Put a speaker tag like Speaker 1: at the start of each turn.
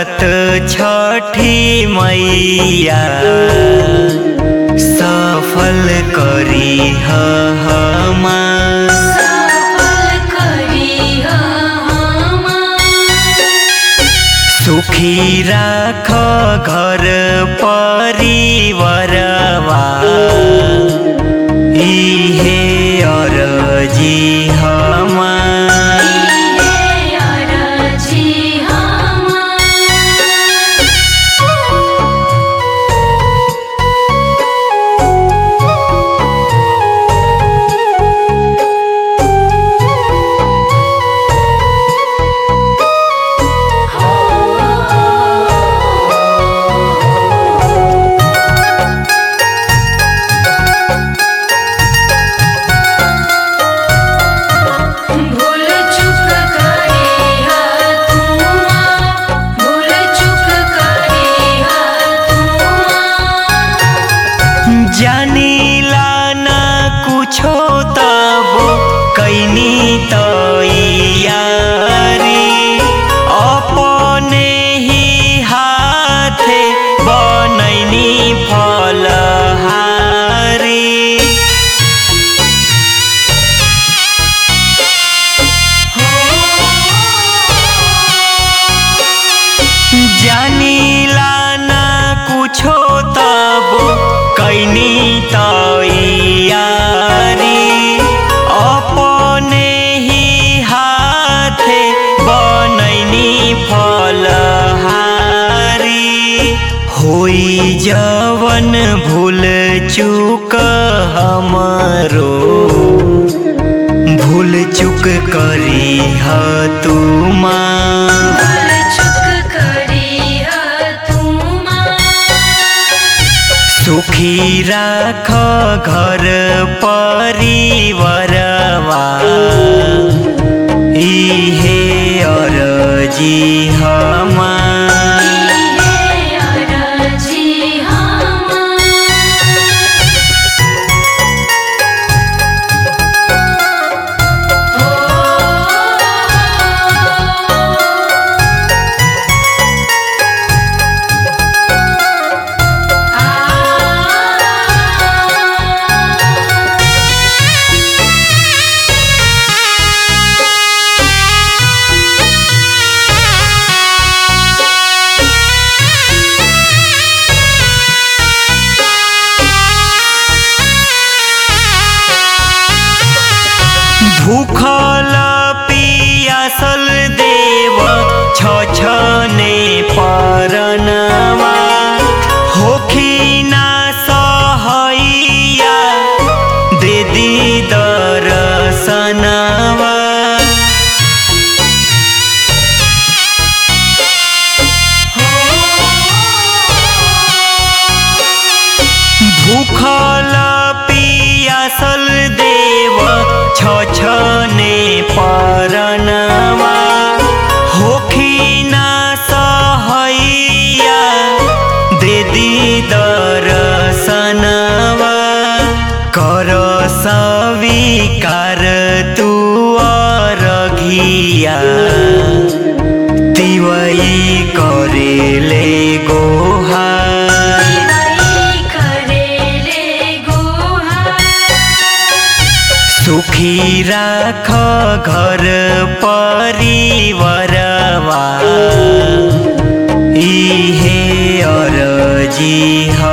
Speaker 1: बरत छठी मैया सफल करी हमार
Speaker 2: सफल करी हमार
Speaker 1: सुखी राख घर परिवारवा इहे अरजी हमार
Speaker 2: इहे अरजी हमार भूल चुक करे हा तुमा भूल चुक करे हा तुमा
Speaker 1: जानिला ना कुछो तबो कैनी तैयारी अपने ही हाथे बनैनी फलहारी जानिला ना कुछो तबो कैनी तैयारी अपने ही हाथे बनैनी फलहारी होई जवन भूल चूक हमरो भूल चूक करी ह तुमा
Speaker 2: भूल चुक करे हा तुमा
Speaker 1: सुखी राख घर परिवारवा इहे अरजी हमार
Speaker 2: इहे अरजी हमार
Speaker 1: भूखल पियासल देव छछने परनवा होखी ना सहैया दे दी दरसनवा भूखल पियासल देव छछने परनवा होखी ना सहैया दे दी दरसनवा कर स्वीकार तू अरघिया तिवई करेले गोहार
Speaker 2: दिवाई करेले गोहार
Speaker 1: सुखी राख घर परिवारवा इहे अरजी ह